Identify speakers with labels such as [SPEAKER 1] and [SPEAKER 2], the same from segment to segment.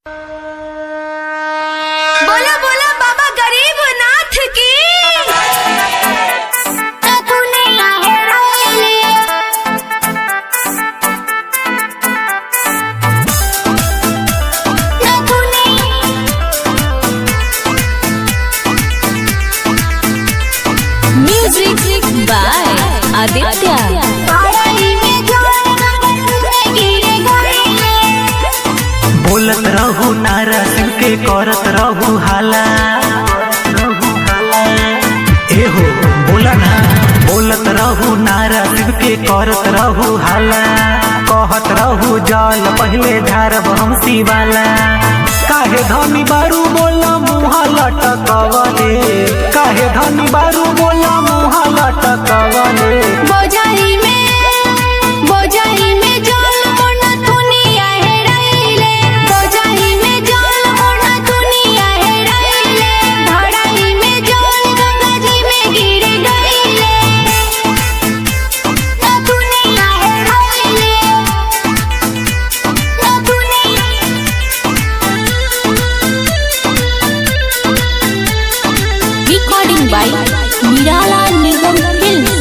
[SPEAKER 1] बोला बोला बाबा गरीब नाथ की
[SPEAKER 2] म्यूजिक बाय आदित्य
[SPEAKER 3] बोलत रहू नारा सिंह के करत रहू हाला एहो बोला ना बोलत रहू नारा सिंह के करत रहू हाला कहत रहू जल पहले झारब हम शिवाला काहे धनी बारू बोला मुहा लटकवले काहे धनी बारू बोला मुहा लटकवले
[SPEAKER 1] बोझाई में बोझाई में जल मोना दुनिया हेराइले बोझाई में जल मोना दुनिया हेराइले धड़ाई में जल गंगा जी में गिर गइले ना दुनिया हेराइले ना
[SPEAKER 2] रिकॉर्डिंग बाय निराला निगम फिल्म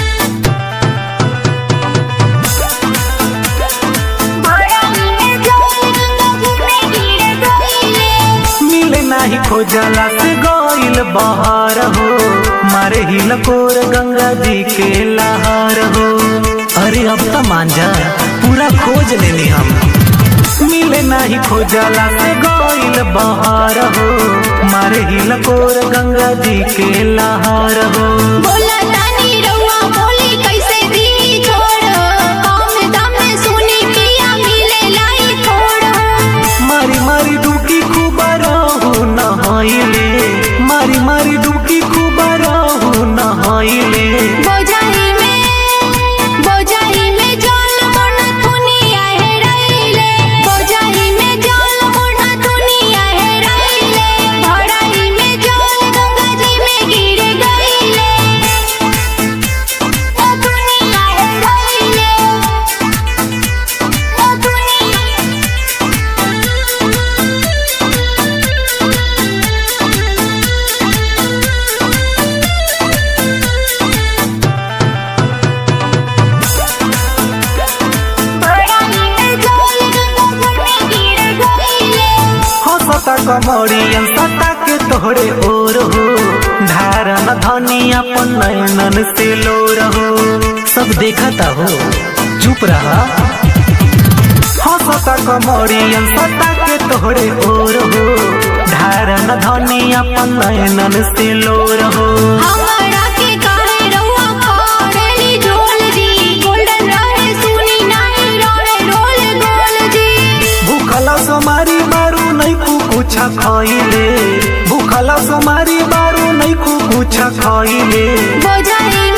[SPEAKER 1] धड़ाई में जल गंगा जी में गिर गइले
[SPEAKER 3] मिले नाही खोजला से गइल बहार हो मारे हिल कोर गंगा जी के लहार हो अरे अब तो मान जा पूरा खोज लेनी हम मिले नाही खोजला से गइल बहार हो मारे हिल कोर गंगा जी के लहार हो
[SPEAKER 1] बोला तानी रउआ बोली कैसे दी छोड़ कम दाम में सुनी पिया मिले लाई थोड़
[SPEAKER 3] मारी मारी डुबकी खूब रहू नहाइले मारी मारी डुबकी खूब रहू नहाइले
[SPEAKER 1] बोझाई में बोझाई में जल मोना दुनिया हेराइले बोझाई में जल मोना दुनिया हेराइले धड़ाई में जल गंगा जी में गिर गइले ना दुनिया हेराइले ना दुनिया धड़ाई में जल गंगा जी में गिर गइले
[SPEAKER 3] हंसता कमरियन सता के तोहरे ओर हो धारन धनी अपन नयनन से लोर हो सब देखता हो चुप रहा हंसता कमरियन सता के तोहरे ओर हो धारन धनी अपन नयनन से लोर हो
[SPEAKER 1] हमरा के काहे रउआ करेली झोल जी गोल्डन रहे सुनी नाही रोले रोल गोल जी
[SPEAKER 3] भूखला समारी बारू नहीं कुछ खइले भूखला समारी बारू नहीं कुछ खइले
[SPEAKER 1] बोझाई